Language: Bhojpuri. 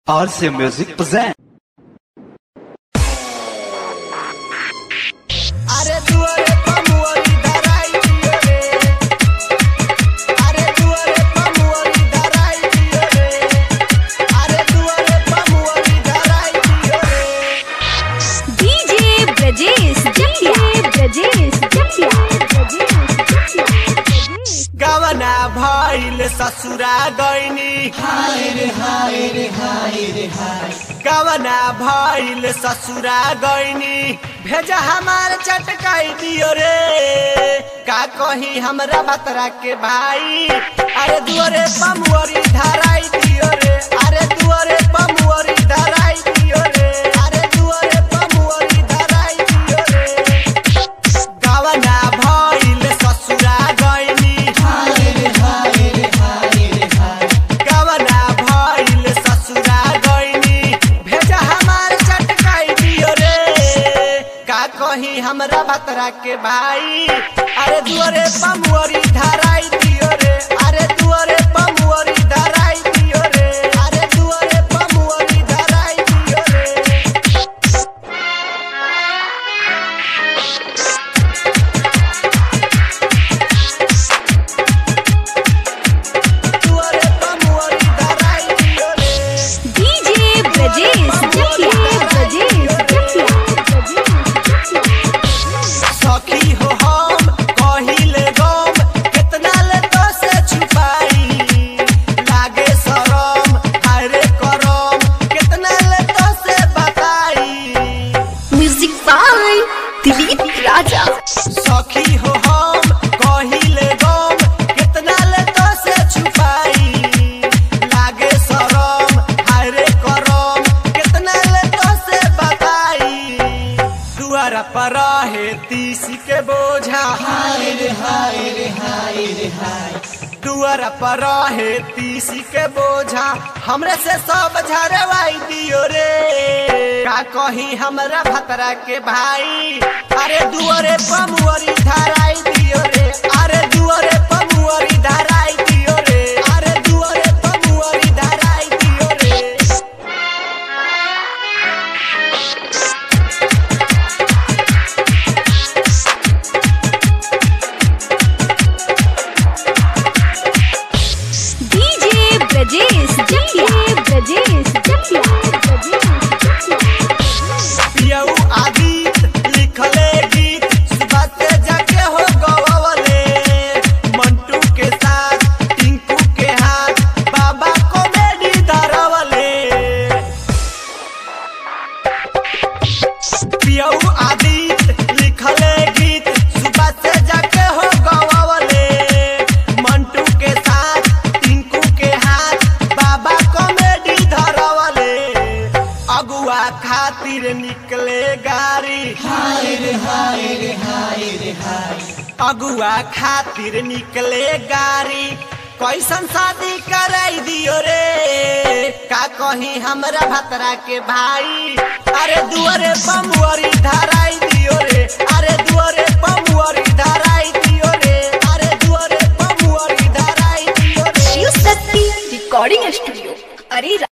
RC Music present. अरे दुआरे पमुअरी धराई दियो रे अरे दुआरे पमुअरी धराई दियो रे अरे दुआरे पमुअरी धराई दियो रे डीजे ब्रजेश जटिया ब्रजेश जटिया ब्रजेश जटिया गवना भइल ससुरा गइनी हाय रे हाय रे हाय रे हाय गवना भइल ससुरा गइनी भेजा हमार चटकाई दियो रे का कही हमरा बतरा के भाई अरे दुआरे पमुअरी धराई दियो रे अरे दुआरे पमुअरी धराई दियो रे अरे दुआरे पमुअरी धराई दियो रे गवना भइल ससुरा गइनी गवना भइल ससुरा गइनी भेजा हमार चटकाई दियो रे का कही हमरा बतरा के भाई अरे दुआरे पमुअरी धराई दियो रे अरे दुआरे पमुअरी धराई दियो रे अरे दुआरे पमुअरी धराई दियो रे दुआरे पमुअरी धराई दियो रे डीजे ब्रजेश जटिया ब्रजेश जटिया ब्रजेश जटिया सखी हो हम कहिले गम केतना ले तो से छुपाई लागे शरम हायरे करम केतना ले तो से बताई म्यूजिक बाय दिलीप राजा सखी हो हम कहिले गम केतना ले तो से छुपाई लागे शरम हायरे करम केतना ले तो से बताई दुआरा पर रहे तीसी के बोझा हाय रे हाय रे हाय रे हाय दुआरा पर रहे तीसी के बोझा हमरे से सब झरवाई दियो रे का कही हमरा भतरा के भाई अरे दुआरे पमुअरी धराई दियो रे अरे दुआरे पमुअरी धराई दियो रे अरे दुआरे पमुअरी धराई दियो रे डीजे ब्रजेश जटिया ब्रजेश जटिया ब्रजेश जटिया पियऊ आदित लिखले गीत सुबह से जाके हो गवले मंटू के साथ टिंकू के हाथ बाबा कॉमेडी धरवले पियऊ आदित लिखले गीत सुबह से जाके हो गवले मंटू के साथ टिंकू के हाथ बाबा कॉमेडी धरवले अगुआ खातिर निकले गाड़ी हाय रे हाय रे हाय रे हाय अगुआ खातिर निकले गाड़ी कैसन शादी कराई दियो रे का कही हमरा भतरा के भाई अरे दुआरे बमुअरी